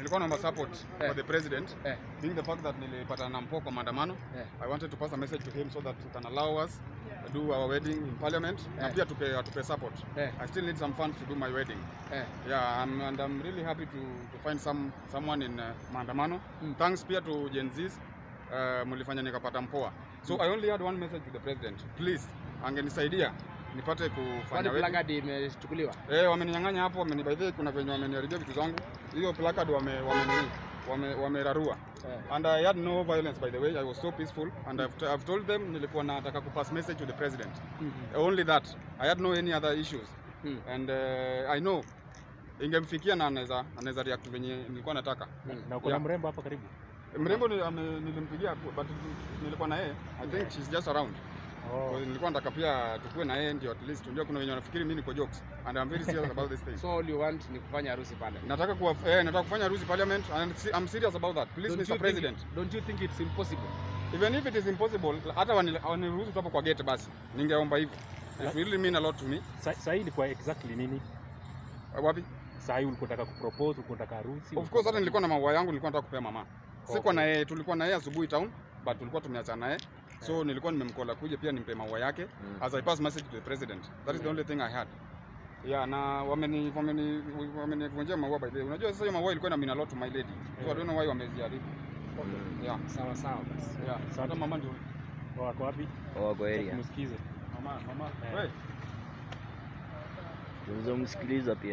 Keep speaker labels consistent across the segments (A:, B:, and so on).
A: nilikuwa naomba support
B: Eh.
A: for the president
B: Eh.
A: being the fact that nilipatana na Mpo kwa maandamano
B: Eh.
A: I wanted to pass a message to him so that he can allow us to do our wedding in parliament na
B: Eh.
A: pia tupe atupe support
B: Eh.
A: I still need some funds to do my wedding
B: Eh.
A: yeah I'm, and I'm really happy to, to find some someone in uh, maandamano
B: Mm.
A: thanks pia to Gen Zs uh, mlifanya nikapata mpoa so I only had one message to the president please angenisaidia nipate kufanya
B: Kwani
A: wedding
B: placard imechukuliwa?
A: Eh, wameninyang'anya hapo, wameni by the way, kuna venye wameniharibia vitu zangu. Hiyo placard wame wame wame wamerarua.
B: Eh.
A: And I had no violence by the way. I was so peaceful and I've, I've told them nilikuwa nataka kupass message to the president.
B: Mhm.
A: Only that. I had no any other issues.
B: Mm.
A: And uh, I know ingemfikia na anaweza anaweza react venye nilikuwa nataka.
B: Mm.
C: Na uko na
A: Yeah.
C: mrembo hapa karibu?
A: Mrembo ni, ame, nilimpigia but nilikuwa na yeye. I think she's just around.
C: Oh.
A: So, nilikuwa nataka pia tukue na yeye ndio at least unajua kuna wenye wanafikiri mimi niko jokes and I'm very serious about this thing.
B: So all you want ni kufanya harusi pale.
A: nataka kuwa, eh, nataka kufanya harusi parliament and si- I'm serious about that please
B: Don't
A: Mr
B: you
A: President
B: Think, don't you think it's impossible?
A: even if it is impossible hata wani- waniruhusu tu hapo kwa gate basi ningeomba hivyo it really mean a lot to me
C: Sa- Saa hii ilikuwa exactly nini?
A: Uh, wapi
C: Saa hii ulikuwa unataka kupropose, ulikuwa unataka harusi?
A: of course hata nilikuwa na maua yangu nilikuwa nataka kupea mama sikuwa
C: Okay.
A: na yeye tulikuwa na yeye asubuhi town but tulikuwa tumeachana naye so nilikuwa nimemkola kuja pia nimpe maua yake as I pass message to the president that is the only thing I had yeah na wameni wameni wamenivunjia maua by the way unajua sasa hiyo maua ilikuwa ina mean a lot to my lady so I don't know why wameziharibu yeah
B: Sawa sawa basi.
A: yeah
C: Sawa.
A: hata mama ndio
C: Wako wapi?
D: wako area.
C: Tumsikize.
A: mama mama
C: Eh.
A: wewe
D: Tunaweza msikiliza pia.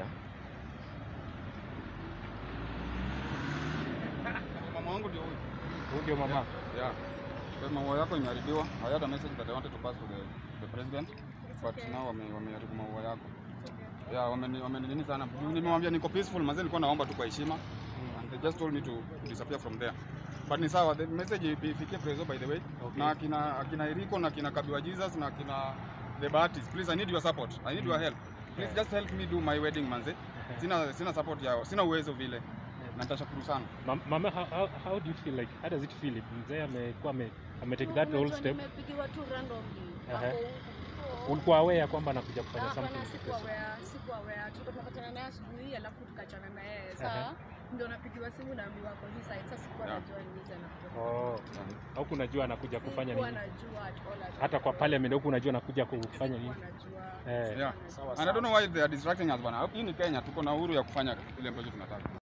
A: mama wangu ndio huyu
C: Huyu ndio mama.
A: Yeah. Kwa maua yako imeharibiwa. I had a message that I wanted to pass to the, the president. But now wame wameharibu maua yako. Yeah, wameni wameni nini sana. Juu Nimemwambia niko peaceful, mazee nilikuwa naomba tu kwa heshima. And they just told me to, to disappear from there. But ni sawa, the message ifikie Prezo by the way.
C: Okay.
A: Na akina akina Eriko na akina Kabiwa Jesus na akina the Baptist. Please I need your support. I need your help. Please just help me do my wedding manze. Sina sina support yao. Sina uwezo vile. Na nitashukuru sana.
C: Ma- Mama, how, how, how do you feel like, how does it feel if mzee amekuwa ame, ame take that whole
E: Unajua
C: step?
E: Nimepigiwa tu randomly.
C: Ehe.
E: Hapo huko.
C: Ulikuwa aware ya kwamba anakuja kufanya
E: Ah, hapana,
C: something
E: sikuwa
C: special?
E: aware, sikuwa aware. Tulikuwa tunapatana naye asubuhi alafu tukachana na yeye. Saa ndio napigiwa simu naambiwa kwa hii side. Sasa sikuwa
A: Yeah.
E: najua ni nini anakuja.
C: Oh. Huku unajua anakuja kufanya
E: Sikuwa
C: nini?
E: najua at all, at all.
C: Hata kwa parliament huku unajua anakuja kufanya nini?
E: Sikuwa najua.
C: Eh.
A: Yeah.
B: Sawa
A: And I
B: sawa.
A: don't know why they are distracting us bana. Hii ni Kenya, tuko na uhuru ya kufanya ile ambacho tunataka.